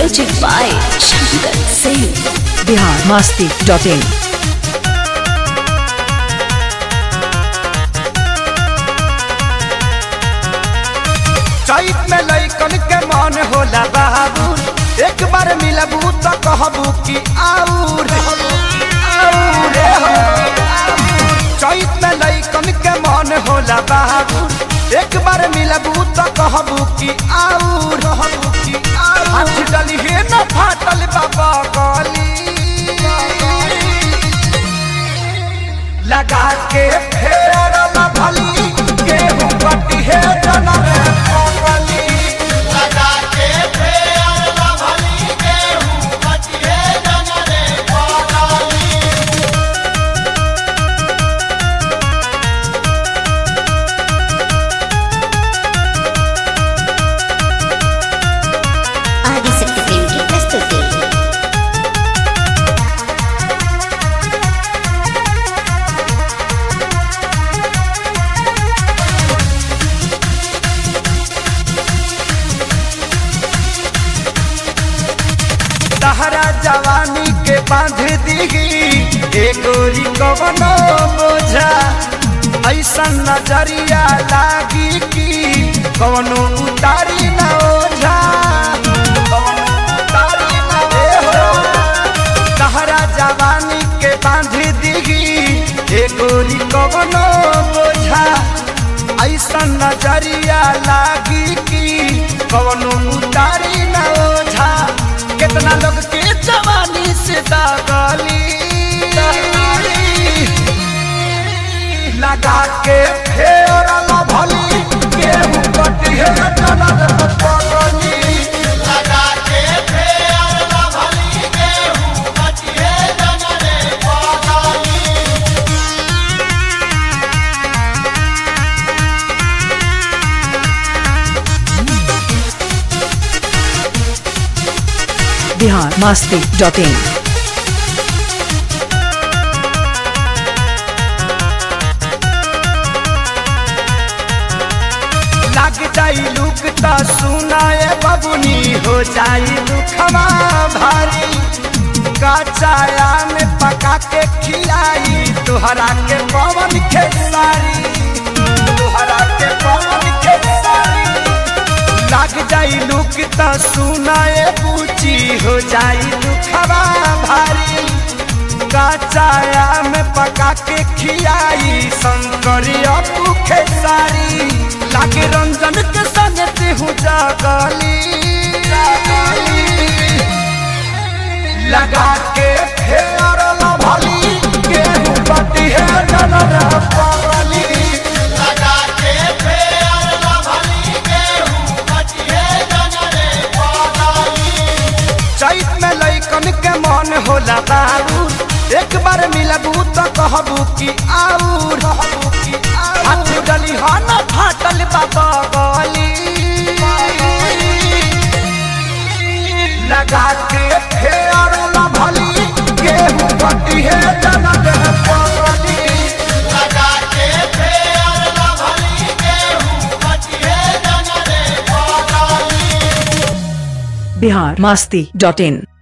Music by Shankar Singh. Bihar Masti dot in चैत में लैकन के मन होला बाबू एक बार मिलबू तो कहबू कि आऊर आऊर हो। चैत में लैकन के मन होला बाबू एक बार मिलबू तो कहबू कि आऊर कहबू कि आऊर हाथ डली हे न फाटल बाबा गली लगा के फेर भली गेहूं कटी है जनम पगली लगा के फेर भली गेहूं कटी है जनम पगली ఆదిశక్తి ప్రేమికి ప్రస్తుతి तहरा जवानी के बांध दीगी एगोरी कवनो बोझा ऐसा नजरिया लागी कि कवनो उतारी न ओझा कवनो उतारी न ओझा। तहरा जवानी के बांध दीगी एगोरी कवनो बोझा ऐसा नजरिया लागी कि कवनो उतारी न ओझा कितना लोग के जवानी से दागली लगा के फेर भली गेहूं कटी है जनक पगली लगा के फेर भली गेहूं कटी है जनक पगली बिहार मस्ती डॉट इन लग जाई लुक त सुनाए बबुनी हो जाई दुखवा भारी कचाया में पका के खिलाई तोहरा के पवन खेसारी तोहरा के पवन खेसारी लग जाई लुक त सुनाए पूची हो जाई दुखवा भारी कचाया में पका के खियाई शंकरिया पुखे सारी लागे रंजन के संग हूँ जागली लगा के फेर भली गेहूं पटी है जनर पगली लगा के फेर भली गेहूं पटी है जनर पगली चैत में लैकन के मन होला बाबू एक बार मिलबू तो कहबू कि आऊर कहबू कि आऊर हाथ डली हन फाटल बाबा गली लगा के फेर भली गेहूं पटी है जनक पगली लगा के फेर भली गेहूं पटी है जनक पगली बिहार मस्ती डॉट इन